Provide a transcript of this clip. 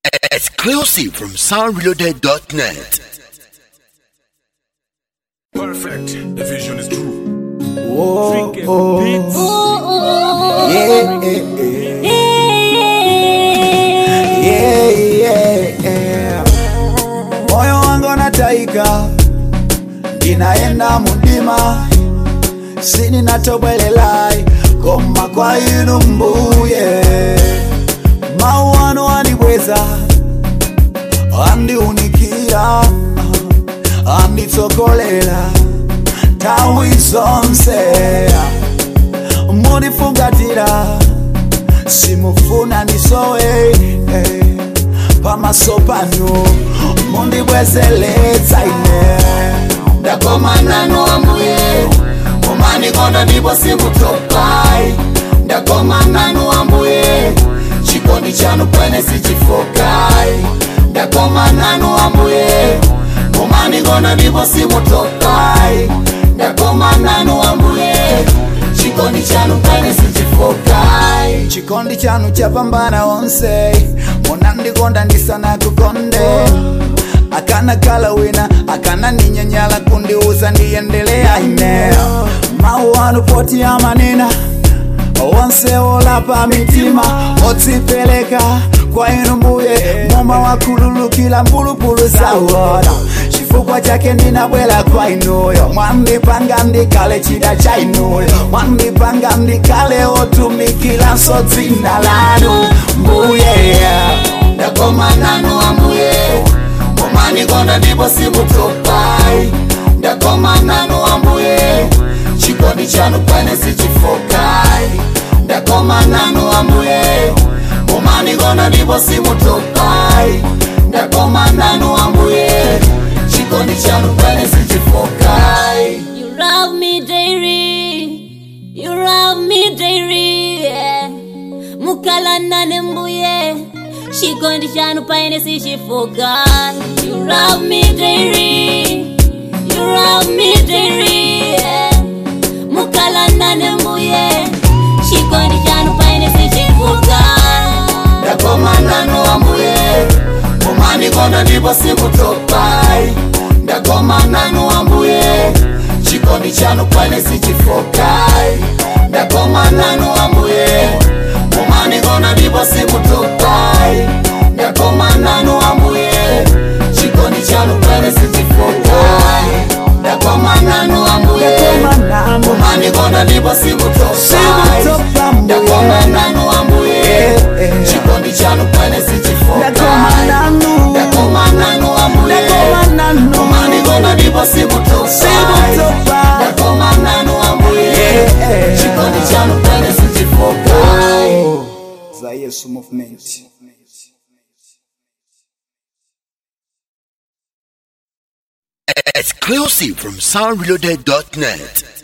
Exclusive from soundreloaded.net. Perfect. The vision is true. Oh, Freaking oh, beats. yeah, yeah, yeah, yeah. Moyo wangu nataika, inaenda mudima, sini natobwelelai koma kwa inu mbuye mauano andibweza andiunikira anditsokolela tawi zonse munifungatira simufuna ndisowe eh, pamaso panu mundibwezeletsa ine ndakomanano ambuye mumanikondo ndipo simutopai ndakomanano ambuye chikondi chanu kwene sichifokai ndakomanano ambuye mumanikondo ndipo simutopai ndakomanano ambuye chikondi chanu kwene sichifokai chikondi chanu chapambana onse munandikonda ndisana kukonde akana kala wina akana ninyanyala kundiuza ndiyendelea ine mau anu poti amanena onse olapa mitima otsipeleka kwa inu mbuye moma wakululukila mbulupulu zawona chifukwa chake ndinabwela kwa inuyo mwandipanga ndikale chida cha inuyo mwandipanga ndikale otumikilanso dzina lanu mbuye ndakomananu ambuye mumanikondo ndipo simutopai ndakomananu ambuye chikondi chanu kwene sichifokai ndakomananu ambuye mumanikondo ndipo simutopai ndakomananu ambuye chikondi chanu kwene sichifokai You love me daily, you love me daily, yeah. Mukalanda nembuye, chikondi chanu paine sichifoka. You love me daily, you love me daily, yeah. Mukalanda nembuye, chikondi chanu paine sichifoka. ndakomananu ambuye mumanikondo ndipo simutopai ndakomananu ambuye chikondi chanu kwene sichifokai ndakomananu ambuye mumanikondo ndipo simutopai ndakomananu ambuye chikondi chanu kwene sichifokai ndakomananu ambuye mumanikondo ndipo simutopai ndakomananu ambuye chikondi chanu kwene sichifokai ndakomananu ambuye mumanikondo ndipo simutopai ndakomananu ambuye chikondi chanu kwene sichifokai za yesu movement Exclusive from soundreloaded.net.